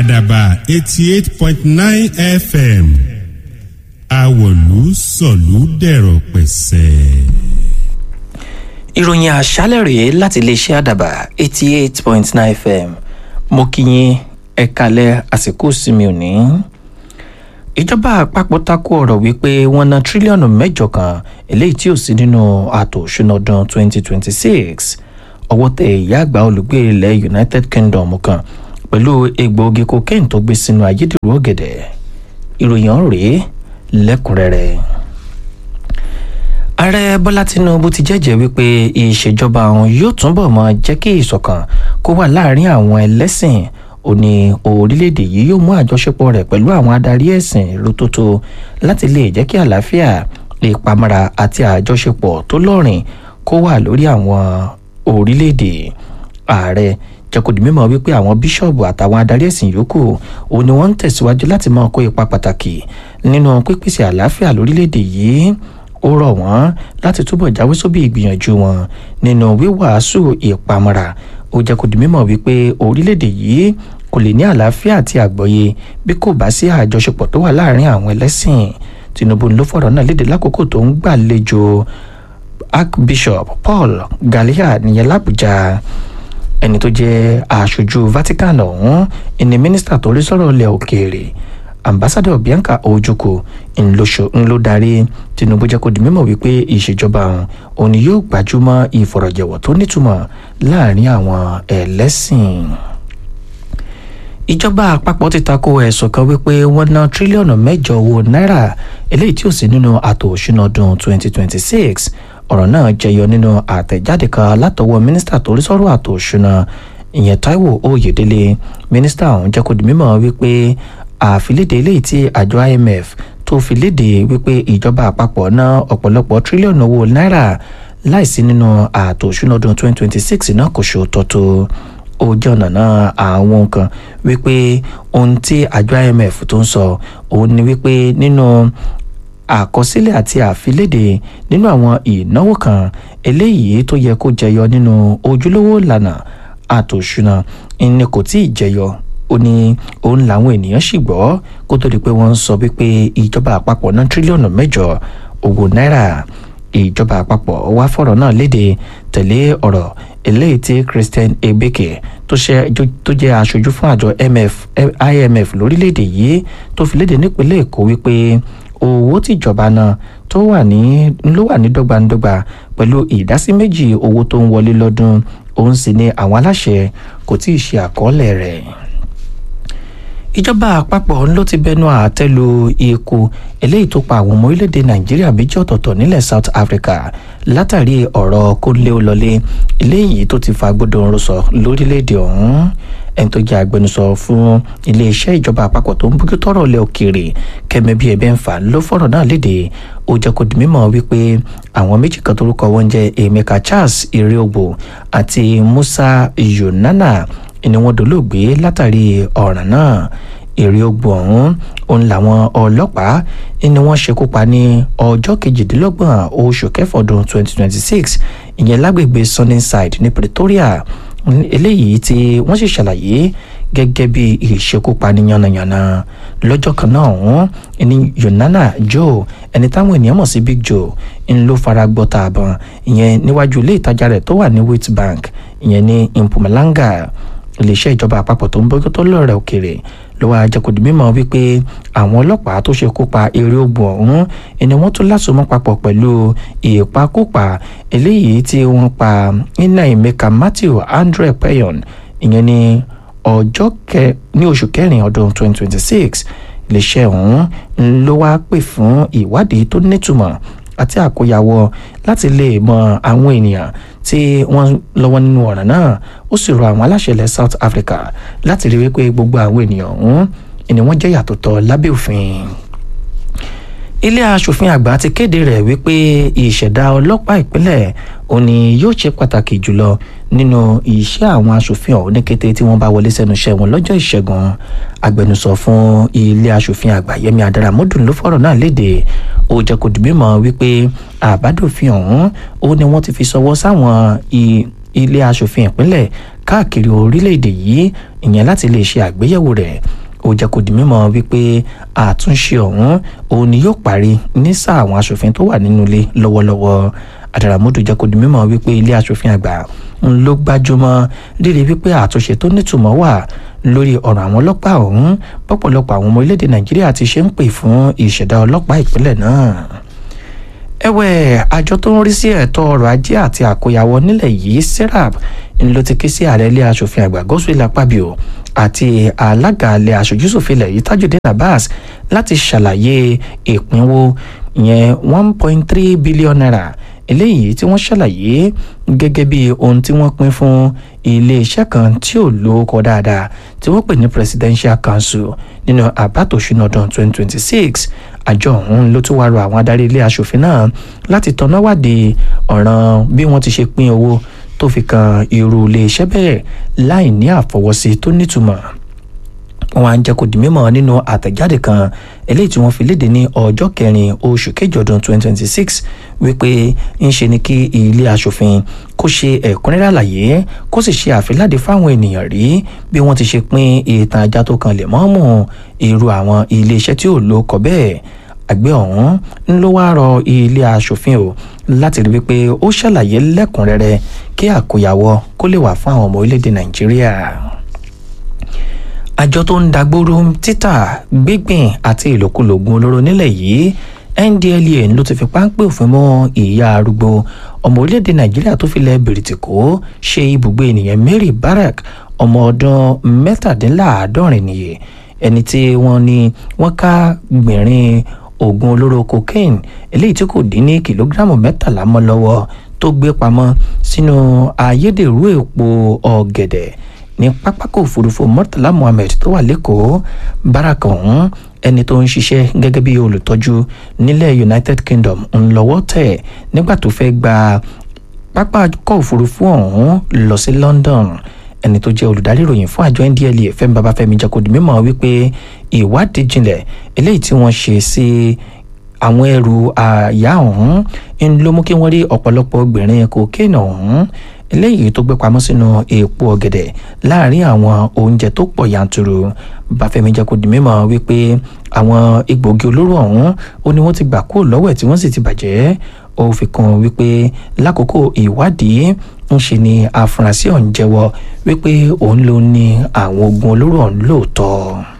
àdàbà eighty eight point nine fm àwọ̀lú sọ̀lú dẹ̀rọ̀ pẹ̀sẹ̀. ìròyìn àṣálẹ̀ rèé láti iléeṣẹ́ àdàbà eighty eight point nine fm mo kí yín ẹ kalẹ̀ àsìkò ìsinmi òní. ìjọba àpapọ̀ takò ọ̀rọ̀ wípé wọ́n ná tírílíọ̀nù mẹ́jọ kan eléyìí tí ò sí nínú ààtò òṣùnà ọdún twenty twenty six ọwọ́ tẹ ìyá àgbà olùgbé ilẹ̀ united kingdom kan pẹ̀lú egbòogi cocaine tó gbé sínú ayédèrú ọ̀gẹ̀dẹ̀ ìròyìn ọ̀hún rèé lẹ́kùnrẹ́rẹ́ ààrẹ bọ́lá tinubu ti jẹ́jẹ́ wípé ìṣèjọba àwọn yóò túbọ̀ mọ jẹ́ kí ìṣọ̀kan kó wà láàrin àwọn ẹlẹ́sìn ó ní orílẹ̀-èdè yìí yóò mú àjọṣepọ̀ rẹ̀ pẹ̀lú àwọn adarí ẹ̀sìn rótótó láti lè jẹ́ kí àlàáfíà ìpamọ́ra àti àjọṣepọ̀ tó lọ́rìn kó wà lórí àwọn orílẹ̀-èdè ààrẹ jẹ́ kó di mímọ̀ wípé àwọn bíṣọ̀bù àtàwọn adarí ẹ̀sìn yòókù òun ni wọ́n ń tẹ̀síwájú láti máa kó ipa pàtàkì nínú pípèsè àlàáfíà lórílẹ̀‐èdè yìí ó rọ̀ wọ́n láti túbọ̀ jáwé sóbì ìgbìyànjú wọn nínú wíwàásù ìpamọ́ra ó jẹ́ kó di mímọ̀ wípé orílẹ̀‐èdè yìí kò lè ní àlàáfíà àti àgbọ́yé bí kò bá sí àjọṣepọ̀ tó wà láàrin àwọn ẹlẹ́sìn tinubu ló fọ̀rọ̀ náà léde lákòókò tó ń gbàlejò archbishop paul galia nìyẹn làbújá ẹni tó jẹ́ aṣojú vatican ọ̀hún ẹni mínísítà tó rí sọ̀rọ̀ ilẹ̀ òkèèrè ambassadọ bianca ojukwu ńlọ darí tinubu jẹ́ kó di mímọ̀ wípé ìṣèjọba àwọn òní yóò gbajúmọ̀ ìfọ̀rọ̀jẹ̀wọ̀ tó nítumọ̀ láàrin àwọn ẹlẹ́sìn ìjọba àpapọ̀ ti tako ẹ̀sùn kan wípé wọ́n ná tírílíọ̀nù mẹ́jọ owó náírà eléyìí tí ò sí nínú àtò òṣùnà ọdún 2026 ọ̀rọ̀ náà jẹyọ nínú àtẹ̀jáde kan látọwọ́ mínísítà tó rí sọ́rọ̀ àtò òṣùnà ìyẹn taiwo oyèdélé mínísítà ọ̀hún jẹ́ kó di mímọ̀ wípé àfilédè eléyìí tí àjọ imf tó fi léde wípé ìjọba àpapọ̀ ná ọ̀pọ̀lọpọ̀ tírílíọ̀nù owó náírà láìsí nínú àtò òṣùnà ọdún 2026 náà kò ṣe òtọ́tọ́ ó jẹ́ ọ̀nà náà àwọn nǹkan wípé ohun tí àjọ imf tó ń sọ òun ni wípé nínú àkọsílẹ̀ àti àfilédè nínú àwọn ìnáwó kan eléyìí tó yẹ kó jẹyọ nínú ojúlówó ìlànà àtòṣúná ni kò tí ì jẹyọ ó ní òun làwọn ènìyàn sì gbọ́ kó tó di pé wọ́n ń sọ wípé ìjọba àpapọ̀ ná tírílíọ̀nù mẹ́jọ owó náírà ìjọba àpapọ̀ wá fọ̀rọ̀ náà léde tẹ̀lé ọ̀rọ̀ eléyìí tí christian ebeke tó jẹ́ aṣojú fún àjọ imf lórílẹ̀‐èdè yìí tó fi léde nípínlẹ̀ èkó wípé owó tìjọba náà tó wà ní ló wà ní dọ́gbandọ́gba pẹ̀lú ìdásí méjì owó tó ń wọlé lọ́dún òun sì ni àwọn aláṣẹ kò tí ì ṣe àkọọ́lẹ̀ rẹ̀ ìjọba àpapọ̀ ló ti bẹnu àtẹ́lu ikú eléyìí tó pa àwọn ọmọ orílẹ̀-èdè nàìjíríà méjì ọ̀tọ̀ọ̀tọ̀ nílẹ̀ south africa látàrí ọ̀rọ̀ kólé-olọlé eléyìí tó ti fa gbódòrò sọ lórílẹ̀-èdè ọ̀hún ẹni tó jẹ́ agbẹnusọ fún iléeṣẹ́ ìjọba àpapọ̀ tó ń bójú tọ́rọ̀ ilẹ̀ òkèèrè kẹ́mi bíi ẹ̀bẹ̀ ń fà ló fọ̀rọ̀ náà léde ó jẹ́ kó di mímọ̀ wípé àwọn méjì kan torúkọ wọn jẹ́ emeka charles ireogbo àti musa yonana ni wọ́n dolóògbé látàrí ọ̀ràn náà èrè ogbó ọ̀hún òun làwọn ọlọ́pàá ni wọ́n ṣekú pa ní ọjọ́ kejìdínlọ́gbọ̀n oṣù kẹfọ́dún 2026 ìyẹn lágbègbè sunnyside ní pretoria eléyìí tí wọ́n sì ṣàlàyé gẹ́gẹ́ bí ìṣekúpani yànnàyànnà lọ́jọ́ kan náà ọ̀hún ẹni yonana joe ẹni táwọn ènìyàn mọ̀ sí big joe ń ló fara gbọ́ta àbọ̀n ìyẹn níwájú ilé ìtajà rẹ̀ tó wà ní witbank ìyẹn ní mpumalanga iléeṣẹ́ ìjọba àpapọ̀ tó ń bójú tó lọ́rẹ̀ òkèèrè ló wá jẹ́ kó di mímọ̀ wípé àwọn ọlọ́pàá tó ṣe kópa eré ogun ọ̀hún ẹni wọ́n tún lásomọ́ papọ̀ pẹ̀lú ìpakópa eléyìí tí wọ́n pa iná ìmẹ́ka matthew andre payon ìyẹn ní ọjọ́ kẹ ní oṣù kẹrin ọdún 2026 iléeṣẹ́ ọ̀hún ló wá pè fún ìwádìí tó nítumọ̀ àti àkóyawọ́ láti lè mọ àwọn ènìyàn tí wọ́n lọ́wọ́ nínú ọ̀ràn náà ó sì rọ àwọn aláṣẹ ilẹ̀ south africa láti rí wípé gbogbo àwọn ènìyàn ọ̀hún ni wọ́n jẹ́ yàtọ̀ tọ́ lábẹ́ òfin ilé asòfin àgbà ti kéde rẹ̀ wípé ìṣẹ̀dá ọlọ́pàá ìpínlẹ̀ òní yóò ṣe pàtàkì jùlọ nínú iṣẹ́ àwọn asòfin ọ̀hún ní kété tí wọ́n bá wọlé sẹ́nu iṣẹ́ wọn lọ́jọ́ ìṣẹ́gun agbẹnusọ fún ilé asòfin àgbà yẹmi adaramọdún ló fọ̀rọ̀ náà léde ó jẹ́ kó di mímọ̀ wípé àbádòfin ọ̀hún ó ní wọ́n ti fi ṣọwọ́ sáwọn ilé asòfin ìpínlẹ̀ káàkiri orílẹ̀-èdè yìí ìyẹn láti lè ṣe àgbéyẹ̀wò rẹ̀ ó jẹ́ kó di mímọ̀ wípé àtúnṣe ọ̀hún òun ni yóò parí ní sáà àwọn aṣòfin tó wà nínú ilé lọ́wọ́lọ́wọ́ àdàràmọ́dù jẹ́ kó di mímọ̀ wípé ilé aṣòfin àgbà ń ló gbájúmọ́ rírí wípé àtúnṣe tó nítumọ̀ wà lórí ọ̀rọ̀ àwọn ọlọ́pàá ọ̀hún pọ̀pọ̀lọpọ̀ àwọn ọmọ orílẹ̀-èdè nàìjíríà ti ṣe ń pè fún ìṣẹ̀dá ọlọ́pàá ìpínlẹ̀ náà ẹ̀wẹ̀ àjọ tó ń rí sí ẹ̀tọ́ ọrọ̀ ajé àti àkóyawọ́ nílẹ̀ yìí serap ń ló ti ké sí ààrẹ ilé aṣòfin àgbà Godswill Akpabio àti alága ilé aṣojúṣòfin ilẹ̀ yìí Tajudeen Abbas láti ṣàlàyé ìpínwó ìyẹn one point three billion naira eléyìí tí wọ́n ṣàlàyé gẹ́gẹ́ bí ohun tí wọ́n pín fún iléeṣẹ́ kan tí ò lórúkọ dáadáa tí wọ́n pè ní Presidential Council nínú àbátò ṣúná ọdún 2026 àjọ ọ̀hún ló tún wá rọ àwọn adarí ilé aṣòfin náà láti tọ́ná wádìí ọ̀ràn bí wọ́n ti ṣe pín owó tó fi kan irú iléeṣẹ́ bẹ́ẹ̀ láì ní àfọwọ́sí tó nítumọ̀ wọn á jẹ́ kó di mímọ̀ nínú àtẹ̀jáde kan eléyìí tí wọ́n fi léde ní ọjọ́ kẹrin oṣù kejì ọdún 2026 wípé ń ṣe ni kí ilé aṣòfin kó ṣe ẹ̀kúnrẹ́rẹ́ àlàyé kó sì ṣe àfiláde fáwọn ènìyàn rí bí wọ́n ti ṣe pín ìtàn ajá tó kan lè mọ́mù irú àwọn iléeṣẹ́ tí ò ló kọ bẹ́ẹ̀ àgbẹ̀ ọ̀hún ń ló wáá rọ ilé aṣòfin o láti rí wípé ó ṣàlàyé lẹ́kùnrẹ́rẹ́ kí àkóyawọ́ kó lè wà fún àwọn ọmọ orílẹ̀-èdè nàìjíríà àjọ tó ń dagbóró títà gbígbìn àti ìlòkulò oògùn olóró nílẹ̀ yìí NDLEA ló ti fi páńpẹ́ òfin mọ́ ìyá arúgbó ọmọ orílẹ̀-èdè nàìjíríà tó filẹ̀ bìrìtìkó ṣe ibùgbé ènìyàn Mary Barak ọmọ ọdún mẹ́tàdínláàádọ́rin nìyí ẹni tí wọ́n ní wọ́n ká gbìnrín oògùn olóró cocaine eléyìí tí kò dín ní kìlógíráàmù mẹ́tàlá mọ́ lọ́wọ́ tó gbé pamọ́ sínú ayédèrú èpo ọ̀gẹ̀dẹ̀ ní pápákọ̀ òfurufú Murtala Muhammed tó wà lẹ́kọ̀ọ́ báràkà ọ̀hún ẹni tó ń ṣiṣẹ́ gẹ́gẹ́ bí olùtọ́jú nílẹ̀ United Kingdom ń lọ́wọ́ tẹ̀ nígbà tó fẹ́ gba pápákọ̀ òfurufú ọ̀hún lọ sí London ẹni tó jẹ́ olùdarí ìròyìn fún àjọ NDLEA Fẹ́mi Babáfẹ́mi jẹ́ kó di mímọ̀ wípé ìwádìí jinlẹ̀ eléyìí tí wọ́n ṣe sí àwọn ẹrù àyà ọ̀hún ń ló mú kí wọ́n rí ọ̀pọ̀lọpọ̀ obìnrin kokéènì ọ̀hún eléyìí tó gbé pamọ́ sínú èèpo ọ̀gẹ̀dẹ̀ láàrin àwọn oúnjẹ tó pọ̀ yanturu Báfẹ́mi jẹ́ kó di mímọ̀ wípé àwọn egbòogi olóró ọ̀hún ó ní wọ́n ti gbà kúrò lọ́wọ́ ẹ̀ tí wọ́n sì ti bàjẹ́ ó fi kún wípé lákòókò ìwádìí ń ṣe ni afurasí ọ̀hún jẹ́wọ́ wípé òun ló ní àwọn oògùn olóró ọ̀hún lóòótọ́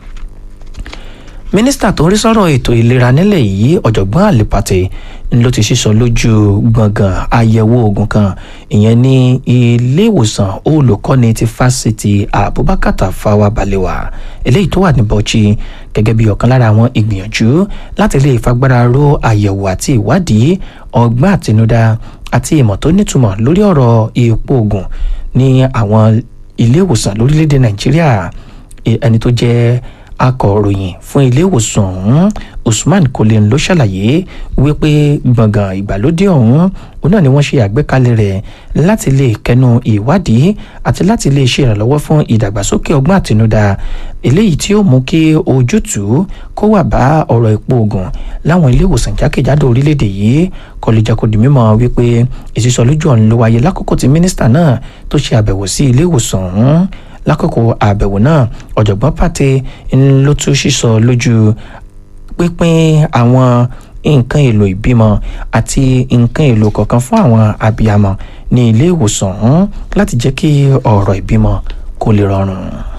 mínísítà tó ń rí sọ́rọ̀ ètò ìlera nílẹ̀ yìí ọ̀jọ̀gbọ́n àlèpàtẹ ló ti sísọ lójú gbọ̀ngàn àyẹ̀wò oògùn kan ìyẹn ní ilé ìwòsàn olùkọ́ni ti fásitì Abubakar Tafawa Balewa eléyìí tó wà ní Bauchi gẹ́gẹ́ bí ọ̀kan lára àwọn ìgbìyànjú láti lè fagbára ró àyẹ̀wò àti ìwádìí ọgbọ́n àtinúdá àti ìmọ̀ tó nítumọ̀ lórí ọ̀rọ̀ ipò oògùn ní àwọn ilé ìwòsàn lórílẹ̀‐èdè Nàìjíríà ẹni tó jẹ́ akọ̀ròyìn fún ilé ìwòsàn ọ̀hún Usman Kolen ló ṣàlàyé wípé gbọ̀ngàn ìgbàlódé ọ̀hún òun náà ni wọ́n ṣe àgbékalẹ̀ rẹ̀ láti lè kẹnu ìwádìí àti láti lè ṣe ìrànlọ́wọ́ fún ìdàgbàsókè ọgbọ́n àtinúdá eléyìí tí ó mú kí ojútùú kó wà bá ọ̀rọ̀ ipò oògùn láwọn ilé ìwòsàn jákèjádò orílẹ̀-èdè yìí kọlùjàkọdì mímọ̀ wípé ìsísọlójú ọ̀hún ló wáyé lákòókò tí mínísítà náà tó ṣe àbẹ̀wò sí ilé ìwòsàn ọ̀hún lákòókò àbẹ̀wò náà ọ̀jọ̀gbọ́n pàtẹ ló tún sísọ lójú pínpín àwọn nǹkan èlò ìbímọ àti nǹkan èlò kọ̀ọ̀kan fún àwọn abiyamọ ní ilé ìwòsàn ọ̀hún láti jẹ́ kí ọ̀rọ̀ ìbímọ kó lè rọrùn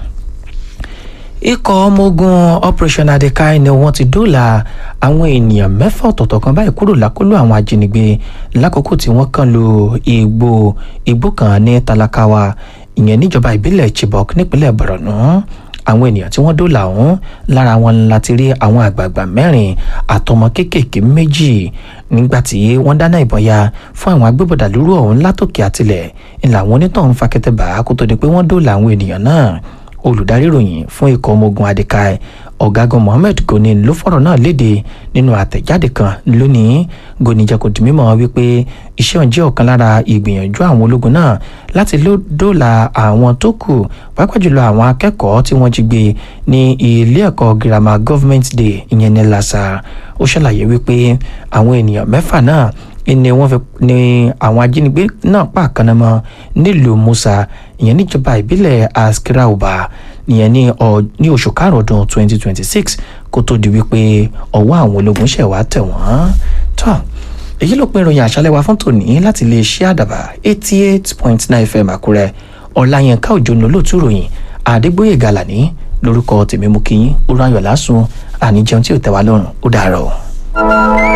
ikọ̀ ọmọ ogun operation adekai ni wọ́n ti dóòlà àwọn ènìyàn mẹ́fà ọ̀tọ̀ọ̀tọ̀ kan báyìí kúrò lákòlò àwọn ajínigbé lákòókò tí wọ́n kàn lu igbó igbó kan ní Talakawa ìyẹn níjọba ìbílẹ̀ Chibok nípínlẹ̀ Borno àwọn ènìyàn tí wọ́n dóòlà ọ̀hún lára wọn láti rí àwọn àgbààgbà mẹ́rin àtọmọ kéékèèké méjì nígbà tí wọ́n dáná ìbọn ya fún àwọn agbébọ̀dà lóru ọ̀hún látòkè àtilẹ̀ ńlá àwọn onítọ̀hún fakẹ́tẹ̀ bá kó tó di pé wọ́n dóòlà àwọn ènìyàn náà olùdarí ìròyìn fún ikọ̀ ọmọ ogun adekai ọ̀gágun mohammed goni ló fọ̀rọ̀ náà léde nínú àtẹ̀jáde kan lónìí goni jẹ́ kó di mímọ̀ wípé iṣẹ́ òun jẹ́ ọ̀kan lára ìgbìyànjú àwọn ológun náà láti dóòlà àwọn tó kù pàápàá jùlọ àwọn akẹ́kọ̀ọ́ tí wọ́n jí gbé ní ilé ẹ̀kọ́ girama government day ìyẹn ní lassa ó ṣàlàyé wípé àwọn ènìyàn mẹ́fà náà ni wọ́n fi ni àwọn ajínigbé náà pàkànnàmọ́ nílùú musa ìyẹn níjọba ìbílẹ̀ askirauba ìyẹn ní ní oṣù karùn-ún ọdún 2026 kó tó di wípé ọwọ́ àwọn ológun ṣẹ̀ wá tẹ̀ wọ́n tán èyí ló pin ìròyìn àṣálẹ́ wa fún tòní láti lè ṣe àdàbà 88.9 fm àkúrẹ́ ọ̀làyẹnká òjò ní olóòtú ròyìn àdégbòye gàlàní lórúkọ tèmi mú kí yín ó ráyọ̀ lásùn àníjẹun tí ò tẹ́ wa lọ́rùn ó dàárọ̀.